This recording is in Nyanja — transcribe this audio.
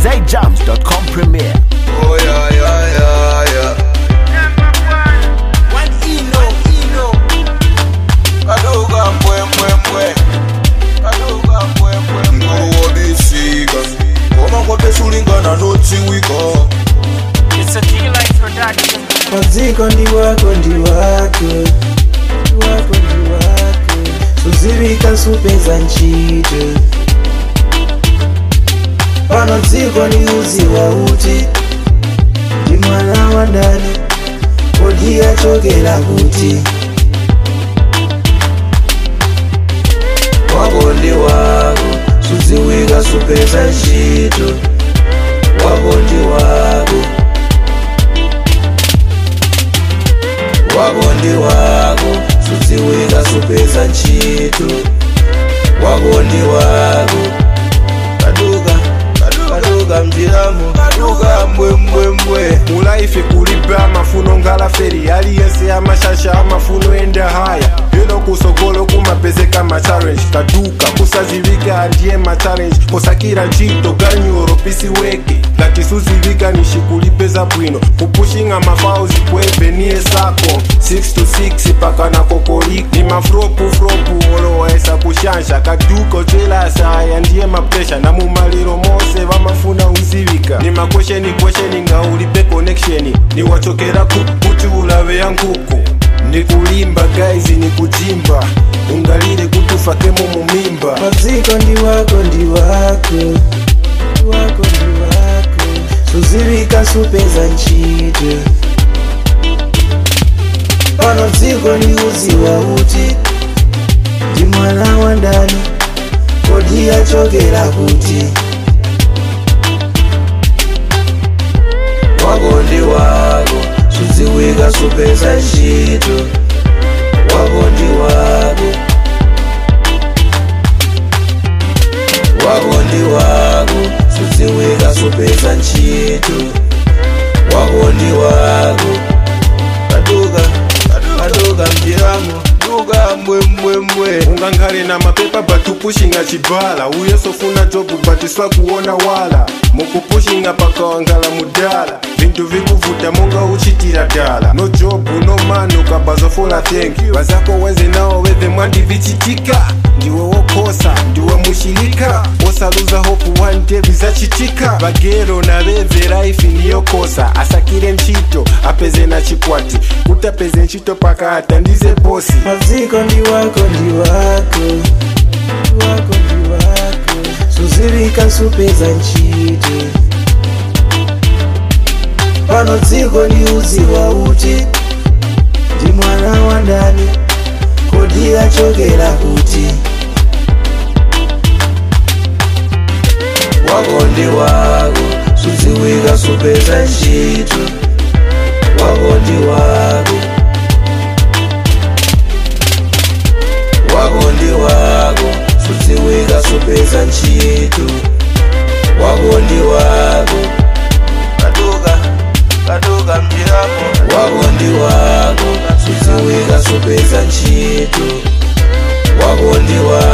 ZJams.com premiere. Oh yeah, yeah, yeah, yeah. One ino, ino. Kadoga mbwe mbwe mbwe. Kadoga mbwe mbwe mbwe. Ngowo bisika. Koma kwa besulingana notiwika. It's a D-Light production. maziko ndi wako ndi wako ndi wako ndi wako suzivika supeza ntchito pano dziko ndi uzi wa uti ndi mwana wa ndani kodi achokera kuti wako ndi wako suziwika supeza ntchito wako ndi wako wako ndi wako suziwika supeza ntchito wako ndi wako kaduka kaduka mjiramo kaduka mbwembwembwe mulaife kulibe amafuno ngalaferi aliyense amashasha amafuno enda haya lero kusogolo kumapezeka machallenge kaduka kusazivika ndiye machallenge kosakira ntchito ganyuro pisiweke ngati suzivika nishikulipe bwino kupushinga mafauzi kwebe niye sako 6 to 6 paka na kokoliko ni mafropu fropu olowaesa kushansha kaduka ocelasa aya ndiye mapresha na mumaliro mose vamafuna uzivika ni makwesheni kwesheni nga ulipe connection ni wachokera ku kuti ulave ya nkuku ni kulimba guys ni kujimba ungalile kutufakemo mumimba maziko ndi wako ndi wako ndi wako ndi wako suziwika supeza ntchito pano dziko ndi uzi wa uti ndi mwana wa ndani kodi achokera kuti wako ndi wako suziwika supeza ntchito wako ndi wako wako ndi wako suziwika supeza ntchito wako ndi wako kaduka kaduka mjiramo duka mbwembwembwe ungankhale na mapepa batupushinga chibala uye sofuna jobu batiswa kuona wala mukupushinga pakawangala mudala vintu vikuvuta monga uchitira dala no jobu no mano kabazofola thenki vazako wenze nawo weve mwandi vichitika ndiwe wokhosa ndiwe mushilika wosaluza hopu one day bizachitika vagero na veve raifi niyokosa asakire ntchito apeze na chikwati kuti apeze ntchito pakati ndize bosi maziko ndi wako ndi wako ndi wako ndi wako suziwika supeza ntchito pano dziko ndi uzi wa uti ndi mwana wa ndani kodi achokera kuti wako ndi wako suziwika supeza ntchito wako ndi wako wako ndi wako suziwika supeza ntchito wako ndi wako kaduka kaduka mjiramo wako ndi wako suziwika supeza ntchito wako ndi wako